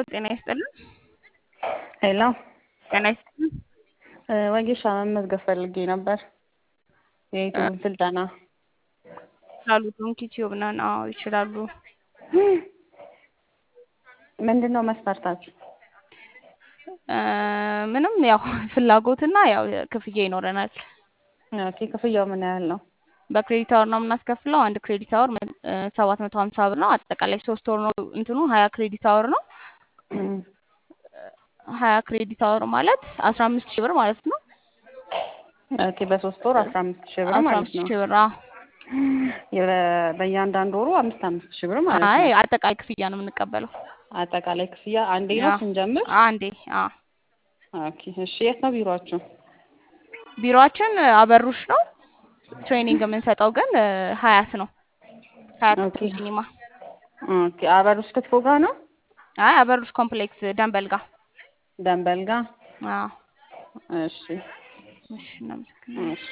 ጤና ይስጥልን። ሄሎ ጤና ይስጥልን። ወጌሻ መመዝገብ ፈልጌ ነበር የዩቲዩብ ስልጠና። ይችላሉ። ዶንኪ ቲዩብ ነን። አዎ ይችላሉ። ምንድን ነው መስፈርታችሁ? ምንም ያው ፍላጎትና ያው ክፍያ ይኖረናል። ኦኬ ክፍያው ምን ያህል ነው? በክሬዲት አወር ነው የምናስከፍለው። አንድ ክሬዲት አወር ሰባት መቶ ሀምሳ ብር ነው። አጠቃላይ ሶስት ወር ነው እንትኑ ሀያ ክሬዲት አወር ነው። ሀያ ክሬዲት አወር ማለት አስራ አምስት ሺህ ብር ማለት ነው። ኦኬ በሶስት ወር አስራ አምስት ሺህ ብር አስራ ማለት አምስት ነው። ሺህ ብር አዎ። የበ- በእያንዳንዱ ወሩ አምስት አምስት ሺህ ብር ማለት አይ ነው። አጠቃላይ ክፍያ ነው የምንቀበለው። አጠቃላይ ክፍያ አንዴ ነው አዎ። ስንጀምር? አንዴ አዎ። ኦኬ እሺ የት ነው ቢሮአችሁ? ቢሮአችን አበሩሽ ነው። ትሬኒንግ የምንሰጠው ግን ሀያት ነው። ሀያት ኦኬ ሲኒማ። ኦኬ አበሩስ ክትፎ ጋር ነው? አይ አበሩሽ ኮምፕሌክስ ደንበል ጋር። ደንበል ጋር? አዎ። እሺ እሺ እናመሰግናለን። እሺ